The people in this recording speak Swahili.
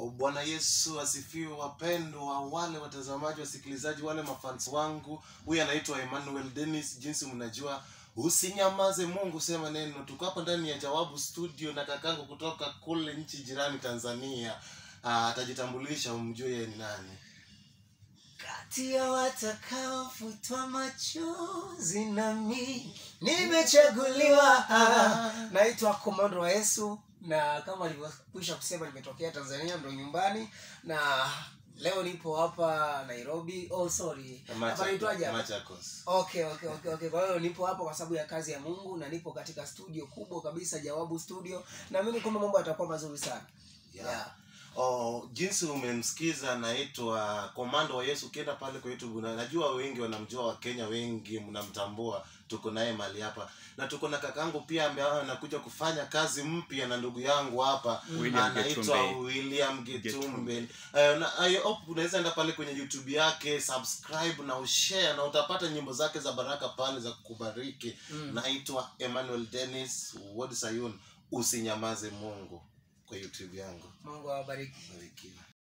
Bwana Yesu asifiwe, wapendwa, wale watazamaji, wasikilizaji, wale mafans wangu. Huyu anaitwa Emmanuel Dennis. Jinsi mnajua, usinyamaze, Mungu sema neno. Tuko hapa ndani ya Jawabu Studio na kakangu kutoka kule nchi jirani Tanzania. Ah, atajitambulisha, umjue yeye ni nani. kati ya watakaofutwa machozi nami nimechaguliwa. Ah, Naitwa Komando wa Yesu, na kama alivyokwisha kusema, nimetokea Tanzania, ndo nyumbani, na leo nipo hapa Nairobi. Oh, sorry, hapa naitwaje hapa? Machakos. Okay, okay, okay, okay. Kwa hiyo nipo hapa kwa sababu ya kazi ya Mungu na nipo katika studio kubwa kabisa, Jawabu Studio. Naamini kwamba mambo yatakuwa mazuri sana. Yeah. Yeah. Oh, jinsi umemsikiza anaitwa Komando wa Yesu. Ukienda pale kwa YouTube na najua wengi wanamjua, Wakenya wengi mnamtambua. Tuko naye mali hapa na tuko na kakangu pia ambaye anakuja kufanya kazi mpya na ndugu yangu hapa William anaitwa Getumbe. William Getumbe. Getumbe. Uh, na I hope unaweza enda pale kwenye YouTube yake, subscribe na ushare na utapata nyimbo zake za baraka pale za kukubariki. Mm. Naitwa Emmanuel Dennis Word Sayun, usinyamaze Mungu kwa YouTube yangu. Mungu awabariki. Barikiwa.